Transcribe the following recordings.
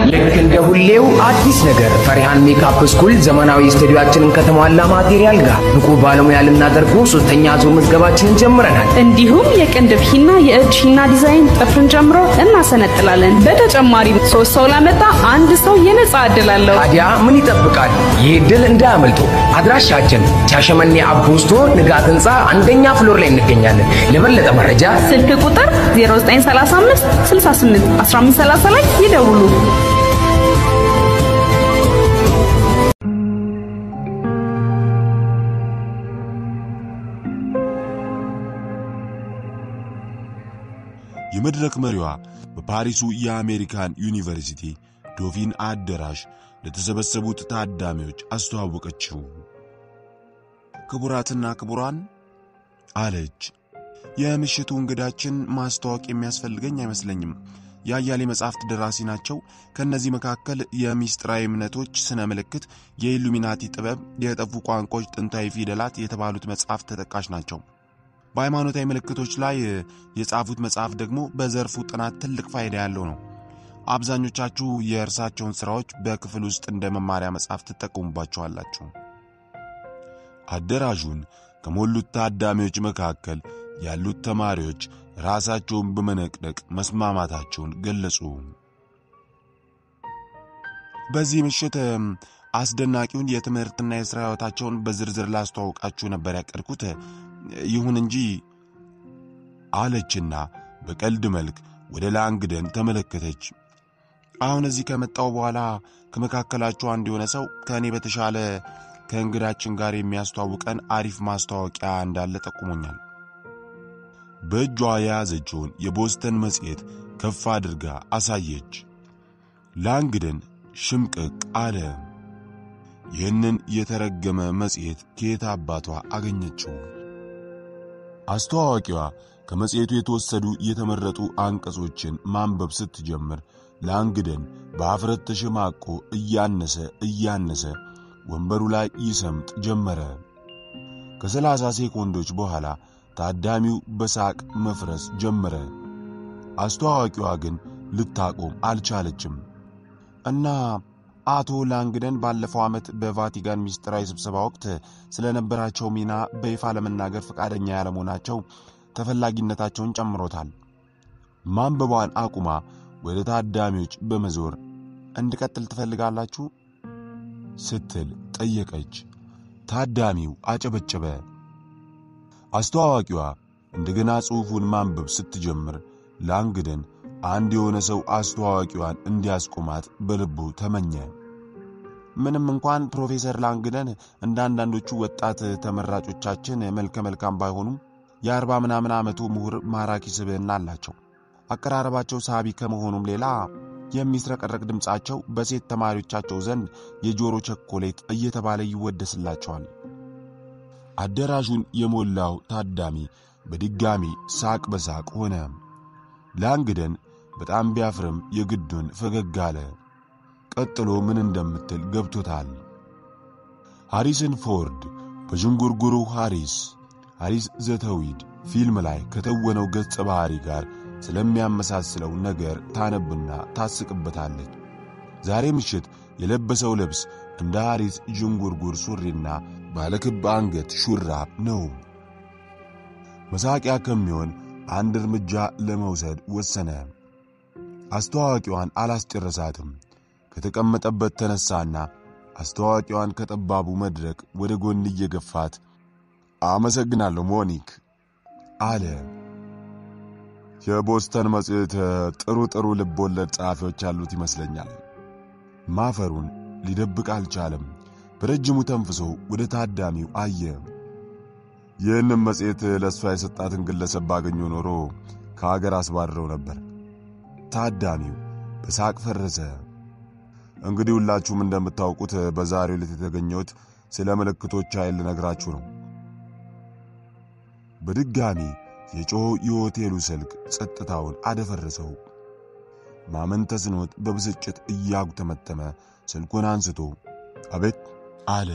ልክ እንደ ሁሌው አዲስ ነገር ፈሪሃን ሜካፕ ስኩል ዘመናዊ ስቱዲዮአችንን ከተሟላ ማቴሪያል ጋር ብቁ ባለሙያ ልናደርገው ሶስተኛ ዙር ምዝገባችንን ጀምረናል። እንዲሁም የቅንድብ ሂና፣ የእጅ ሂና ዲዛይን ጥፍርን ጨምሮ እናሰነጥላለን። በተጨማሪም ሶስት ሰው ላመጣ አንድ ሰው የነጻ ዕድል አለው። ታዲያ ምን ይጠብቃል? ይህ ዕድል እንዳያመልጡ። አድራሻችን ሻሸመኔ አቦስቶ ንጋት ህንፃ አንደኛ ፍሎር ላይ እንገኛለን። ለበለጠ መረጃ ስልክ ቁጥር 0935 68 1530 ላይ ይደውሉ። የመድረክ መሪዋ በፓሪሱ የአሜሪካን ዩኒቨርሲቲ ዶፊን አዳራሽ ለተሰበሰቡት ታዳሚዎች አስተዋወቀችው። ክቡራትና ክቡራን አለች፣ የምሽቱ እንግዳችን ማስተዋወቅ የሚያስፈልገኝ አይመስለኝም። የአያሌ መጻሕፍት ደራሲ ናቸው። ከእነዚህ መካከል የሚስጥራዊ እምነቶች ስነ ምልክት፣ የኢሉሚናቲ ጥበብ፣ የጠፉ ቋንቋዎች ጥንታዊ ፊደላት የተባሉት መጽሐፍት ተጠቃሽ ናቸው። በሃይማኖታዊ ምልክቶች ላይ የጻፉት መጽሐፍ ደግሞ በዘርፉ ጥናት ትልቅ ፋይዳ ያለው ነው። አብዛኞቻችሁ የእርሳቸውን ሥራዎች በክፍል ውስጥ እንደ መማሪያ መጽሐፍ ትጠቀሙባቸዋላችሁ። አዳራሹን ከሞሉት ታዳሚዎች መካከል ያሉት ተማሪዎች ራሳቸውን በመነቅነቅ መስማማታቸውን ገለጹ። በዚህ ምሽት አስደናቂውን የትምህርትና የሥራ ሕይወታቸውን በዝርዝር ላስተዋውቃችሁ ነበር ያቀድኩት። ይሁን እንጂ አለችና በቀልድ መልክ ወደ ላንግደን ተመለከተች። አሁን እዚህ ከመጣው በኋላ ከመካከላችሁ አንድ የሆነ ሰው ከእኔ በተሻለ ከእንግዳችን ጋር የሚያስተዋውቀን አሪፍ ማስታወቂያ እንዳለ ጠቁሞኛል። በእጇ የያዘችውን የቦስተን መጽሔት ከፍ አድርጋ አሳየች። ላንግደን ሽምቅቅ አለ። ይህንን የተረገመ መጽሔት ከየት አባቷ አገኘችው? አስተዋዋቂዋ ከመጽሔቱ የተወሰዱ የተመረጡ አንቀጾችን ማንበብ ስትጀምር ላንግደን በአፍረት ተሸማቆ እያነሰ እያነሰ ወንበሩ ላይ ይሰምጥ ጀመረ። ከሰላሳ ሴኮንዶች በኋላ ታዳሚው በሳቅ መፍረስ ጀመረ። አስተዋዋቂዋ ግን ልታቆም አልቻለችም እና አቶ ላንግደን ባለፈው ዓመት በቫቲካን ምስጢራዊ ስብሰባ ወቅት ስለነበራቸው ሚና በይፋ ለመናገር ፈቃደኛ ያለመሆናቸው ተፈላጊነታቸውን ጨምሮታል። ማንበቧን አቁማ ወደ ታዳሚዎች በመዞር እንድቀጥል ትፈልጋላችሁ ስትል ጠየቀች። ታዳሚው አጨበጨበ። አስተዋዋቂዋ እንደገና ጽሑፉን ማንበብ ስትጀምር ላንግደን አንድ የሆነ ሰው አስተዋዋቂዋን እንዲያስቆማት በልቡ ተመኘ። ምንም እንኳን ፕሮፌሰር ላንግደን እንደ አንዳንዶቹ ወጣት ተመራጮቻችን መልከ መልካም ባይሆኑም የአርባ ምናምን ዓመቱ ምሁር ማራኪ ስብዕና አላቸው። አቀራረባቸው ሳቢ ከመሆኑም ሌላ የሚስረቀረቅ ድምፃቸው በሴት ተማሪዎቻቸው ዘንድ የጆሮ ቸኮሌት እየተባለ ይወደስላቸዋል። አዳራሹን የሞላው ታዳሚ በድጋሚ ሳቅ በሳቅ ሆነ። ላንግደን በጣም ቢያፍርም የግዱን ፈገግ አለ። ቀጥሎ ምን እንደምትል ገብቶታል። ሃሪሰን ፎርድ በዥንጉርጉሩ ሃሪስ ሃሪስ ዘተዊድ ፊልም ላይ ከተወነው ገጸ ባህሪ ጋር ስለሚያመሳስለው ነገር ታነብና ታስቅበታለች። ዛሬ ምሽት የለበሰው ልብስ እንደ ሃሪስ ዥንጉርጉር ሱሪና ባለክብ አንገት ሹራብ ነው። መሳቂያ ከሚሆን አንድ እርምጃ ለመውሰድ ወሰነ። አስተዋዋቂዋን አላስጨረሳትም። ከተቀመጠበት ተነሳና አስተዋዋቂዋን ከጠባቡ መድረክ ወደ ጎን እየገፋት አመሰግናለሁ ሞኒክ አለ። የቦስተን መጽሔት ጥሩ ጥሩ ልብ ወለድ ጸሐፊዎች ያሉት ይመስለኛል። ማፈሩን ሊደብቅ አልቻለም። በረጅሙ ተንፍሶ ወደ ታዳሚው አየ። ይህንም መጽሔት ለእሷ የሰጣትን ግለሰብ ባገኘ ኖሮ ከአገር አስባድረው ነበር። ታዳሚው በሳቅ ፈረሰ። እንግዲህ ሁላችሁም እንደምታውቁት በዛሬው ዕለት የተገኘሁት ስለ ምልክቶች ኃይል ልነግራችሁ ነው። በድጋሚ የጮኸው የሆቴሉ ስልክ ጸጥታውን አደፈረሰው። ማመን ተስኖት በብስጭት እያጉተመተመ ስልኩን አንስቶ አቤት አለ።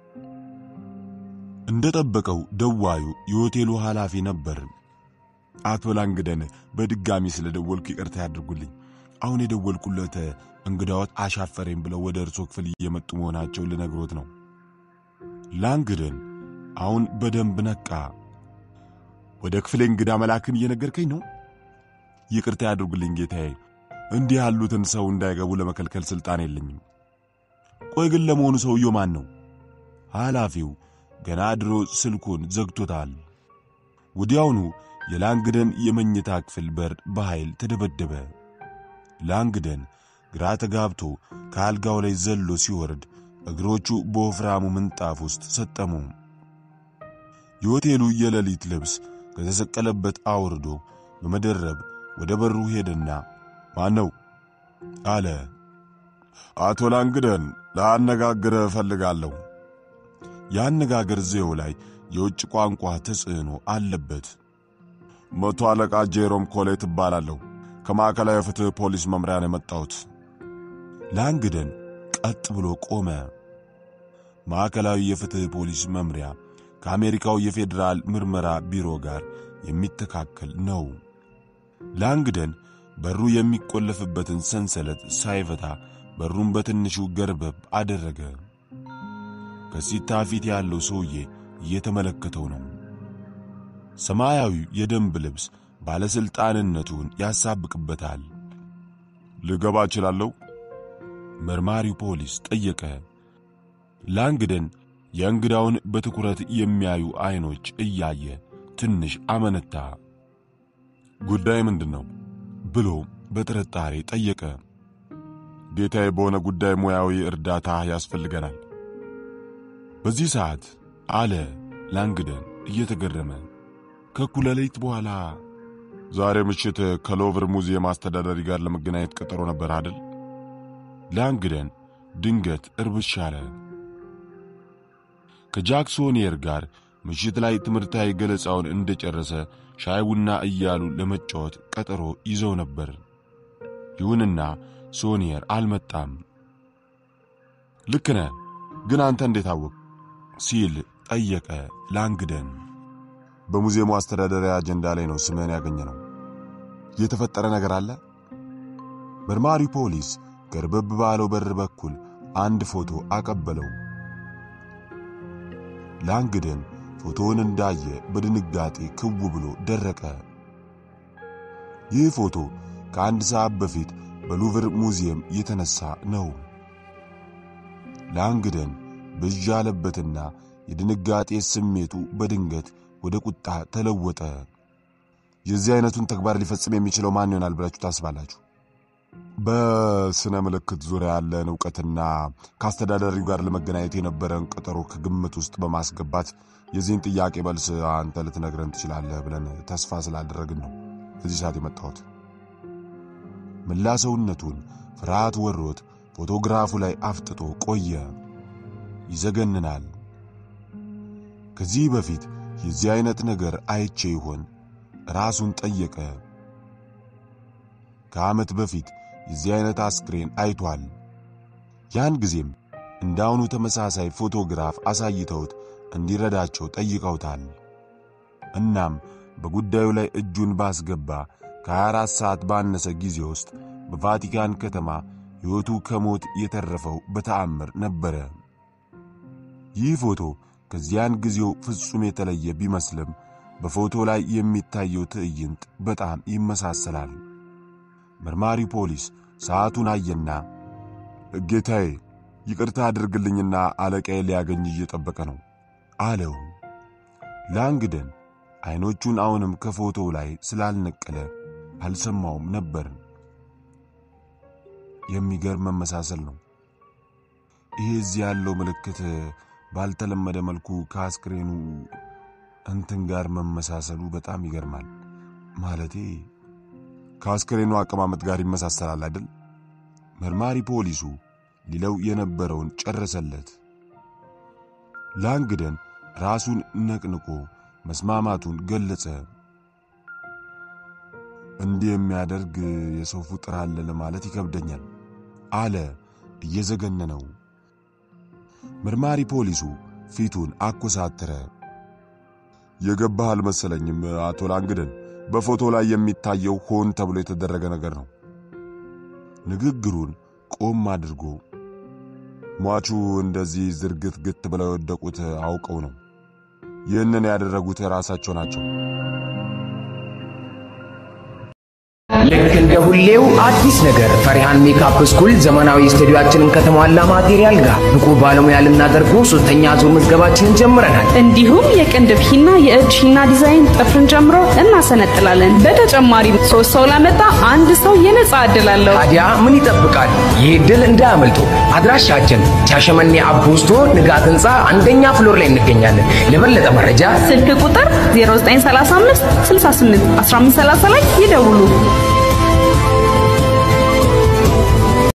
እንደ ጠበቀው ደዋዩ የሆቴሉ ኃላፊ ነበር። አቶ ላንግደን በድጋሚ ስለ ደወልኩ ይቅርታ ያድርጉልኝ። አሁን የደወልኩለት እንግዳዎት አሻፈረኝ ብለው ወደ እርሶ ክፍል እየመጡ መሆናቸውን ልነግሮት ነው። ላንግደን አሁን በደንብ ነቃ። ወደ ክፍሌ እንግዳ መላክን እየነገርከኝ ነው? ይቅርታ ያድርጉልኝ ጌታዬ፣ እንዲህ ያሉትን ሰው እንዳይገቡ ለመከልከል ሥልጣን የለኝም። ቆይ ግን ለመሆኑ ሰውየው ማን ነው? ኃላፊው ገና ድሮ ስልኩን ዘግቶታል። ወዲያውኑ የላንግደን የመኝታ ክፍል በር በኃይል ተደበደበ። ላንግደን ግራ ተጋብቶ ከአልጋው ላይ ዘሎ ሲወርድ እግሮቹ በወፍራሙ ምንጣፍ ውስጥ ሰጠሙ። የሆቴሉ የሌሊት ልብስ ከተሰቀለበት አውርዶ በመደረብ ወደ በሩ ሄደና ማን ነው አለ። አቶ ላንግደን ላነጋግረ እፈልጋለሁ። የአነጋገር ዘዬው ላይ የውጭ ቋንቋ ተጽዕኖ አለበት። መቶ አለቃ ጄሮም ኮሌት እባላለሁ። ከማዕከላዊ የፍትሕ ፖሊስ መምሪያ ነው የመጣሁት። ላንግደን ቀጥ ብሎ ቆመ። ማዕከላዊ የፍትሕ ፖሊስ መምሪያ ከአሜሪካው የፌዴራል ምርመራ ቢሮ ጋር የሚተካከል ነው። ላንግደን በሩ የሚቆለፍበትን ሰንሰለት ሳይፈታ በሩን በትንሹ ገርበብ አደረገ። ከሲታ ፊት ያለው ሰውዬ እየተመለከተው ነው። ሰማያዊው የደንብ ልብስ ባለሥልጣንነቱን ያሳብቅበታል። ልገባ እችላለሁ? መርማሪው ፖሊስ ጠየቀ። ላንግደን የእንግዳውን በትኩረት የሚያዩ ዐይኖች እያየ ትንሽ አመነታ። ጉዳይ ምንድን ነው ብሎ በጥርጣሬ ጠየቀ። ጌታዬ፣ በሆነ ጉዳይ ሙያዊ እርዳታ ያስፈልገናል። በዚህ ሰዓት አለ ላንግደን እየተገረመ ከእኩለ ሌሊት በኋላ ዛሬ ምሽት ከሎቭር ሙዚየም አስተዳዳሪ ጋር ለመገናኘት ቀጠሮ ነበር አይደል? ላንግደን ድንገት እርብሽ አለ። ከጃክሶኒየር ጋር ምሽት ላይ ትምህርታዊ ገለጻውን እንደጨረሰ ሻይ ቡና እያሉ ለመጫወት ቀጠሮ ይዘው ነበር። ይሁንና ሶኒየር አልመጣም። ልክ ነህ፣ ግን አንተ እንዴት አወቅ? ሲል ጠየቀ ላንግደን። በሙዚየሙ አስተዳደሪያ አጀንዳ ላይ ነው ስምህን ያገኘ ነው። የተፈጠረ ነገር አለ? መርማሪው ፖሊስ ገርበብ ባለው በር በኩል አንድ ፎቶ አቀበለው። ላንግደን ፎቶውን እንዳየ በድንጋጤ ክው ብሎ ደረቀ። ይህ ፎቶ ከአንድ ሰዓት በፊት በሉቭር ሙዚየም የተነሳ ነው። ላንግደን ብዥ ያለበትና የድንጋጤ ስሜቱ በድንገት ወደ ቁጣ ተለወጠ። የዚህ አይነቱን ተግባር ሊፈጽም የሚችለው ማን ይሆናል ብላችሁ ታስባላችሁ? በስነ ምልክት ዙሪያ ያለን እውቀትና ከአስተዳዳሪው ጋር ለመገናኘት የነበረን ቀጠሮ ከግምት ውስጥ በማስገባት የዚህን ጥያቄ መልስ አንተ ልትነግረን ትችላለህ ብለን ተስፋ ስላደረግን ነው እዚህ ሰዓት የመጣሁት። መላ ሰውነቱን ፍርሃት ወሮት ፎቶግራፉ ላይ አፍጥጦ ቆየ። ይዘገንናል። ከዚህ በፊት የዚህ አይነት ነገር አይቼ ይሆን? ራሱን ጠየቀ። ከዓመት በፊት የዚህ አይነት አስክሬን አይቷል። ያን ጊዜም እንዳሁኑ ተመሳሳይ ፎቶግራፍ አሳይተውት እንዲረዳቸው ጠይቀውታል። እናም በጉዳዩ ላይ እጁን ባስገባ ከ24 ሰዓት ባነሰ ጊዜ ውስጥ በቫቲካን ከተማ ሕይወቱ ከሞት የተረፈው በተአምር ነበረ። ይህ ፎቶ ከዚያን ጊዜው ፍጹም የተለየ ቢመስልም በፎቶ ላይ የሚታየው ትዕይንት በጣም ይመሳሰላል። መርማሪ ፖሊስ ሰዓቱን አየና ጌታዬ፣ ይቅርታ አድርግልኝና አለቃዬ ሊያገኝ እየጠበቀ ነው አለው። ላንግደን ዐይኖቹን አሁንም ከፎቶው ላይ ስላልነቀለ አልሰማውም ነበር። የሚገርም መመሳሰል ነው። ይሄ እዚህ ያለው ምልክት ባልተለመደ መልኩ ከአስክሬኑ እንትን ጋር መመሳሰሉ በጣም ይገርማል። ማለቴ ከአስክሬኑ አቀማመጥ ጋር ይመሳሰላል አይደል? መርማሪ ፖሊሱ ሊለው የነበረውን ጨረሰለት። ላንግደን ራሱን ነቅንቆ መስማማቱን ገለጸ። እንዲህ የሚያደርግ የሰው ፍጡር አለ ለማለት ይከብደኛል አለ እየዘገነነው። መርማሪ ፖሊሱ ፊቱን አኮሳተረ። የገባህ አልመሰለኝም አቶ ላንግደን። በፎቶ ላይ የሚታየው ሆን ተብሎ የተደረገ ነገር ነው። ንግግሩን ቆም አድርጎ ሟቹ እንደዚህ ዝርግት ግት ብለው የወደቁት አውቀው ነው። ይህንን ያደረጉት ራሳቸው ናቸው። ልክ እንደ ሁሌው አዲስ ነገር ፈሪሃን ሜካፕ ስኩል ዘመናዊ ስቱዲዮአችንን ከተሟላ ማቴሪያል ጋር ብቁ ባለሙያ ልናደርገው ሶስተኛ ዙር ምዝገባችንን ጀምረናል። እንዲሁም የቅንድብ ሂና፣ የእጅ ሂና ዲዛይን ጥፍርን ጨምሮ እናሰነጥላለን። በተጨማሪም ሶስት ሰው ላመጣ አንድ ሰው የነጻ ዕድል አለው። ታዲያ ምን ይጠብቃል? ይህ ዕድል እንዳያመልጡ። አድራሻችን ሻሸመኔ አቦስቶ ንጋት ህንፃ አንደኛ ፍሎር ላይ እንገኛለን። ለበለጠ መረጃ ስልክ ቁጥር 0935 68 1530 ላይ ይደውሉ።